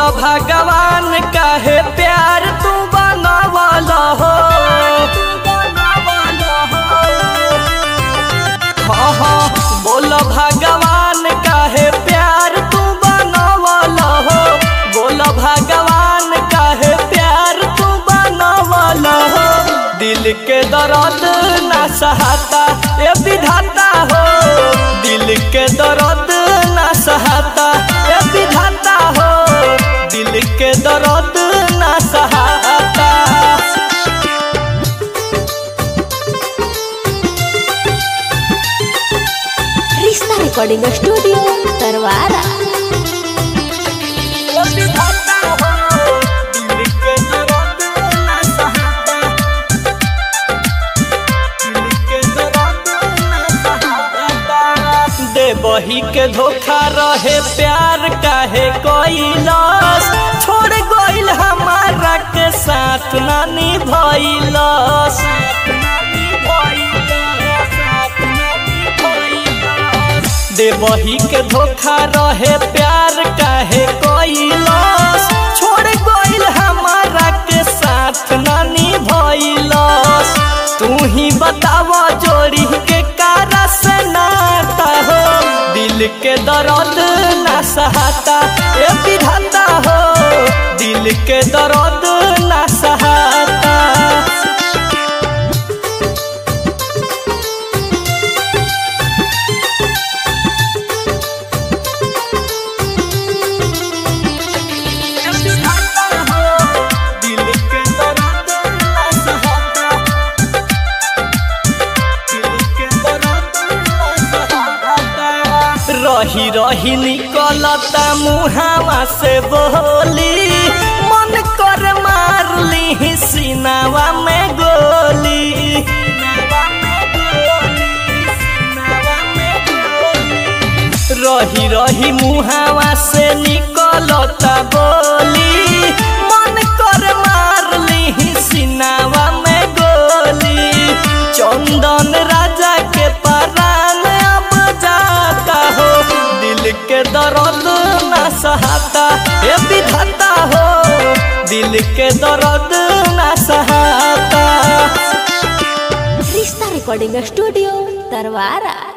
भगवान काहे प्यार तू बनावल हो हाँ हाँ बोल भगवान काहे प्यार तू बनावल हो बोल भगवान काहे प्यार तू बनावल हो दिल के दर्द ना सहाता ए विधाता हो दिल के दर्द ना सहाता ए विधाता हो दिल के दर्द ना सहाता रिश्ता रिकॉर्डिंग स्टूडियो तरवारा बही के धोखा रहे प्यार काहे कोइलस छोड़ गइल हमारा के साथ नानी भइलस दे बही के धोखा रहे प्यार काहे कोइलस छोड़ गइल हमारा के साथ नानी भइलस तू ही बताव जोड़ी के कारा से नाता हो दिल के दर्द ना सहाता ए विधाता हो दिल के दर्द ना सहाता रही रही निकलता मुहावा से बोली मन कर मार ली सीनावा में गोली रही रही मुहावा से निकलता बोली मन कर मार ली सीनावा में गोली चंदन राजा के परान अब जाता हो दिल के दर्द ना सहाता ए विधाता हो दिल के दर्द ना सहाता रिश्ता रिकॉर्डिंग स्टूडियो तरवारा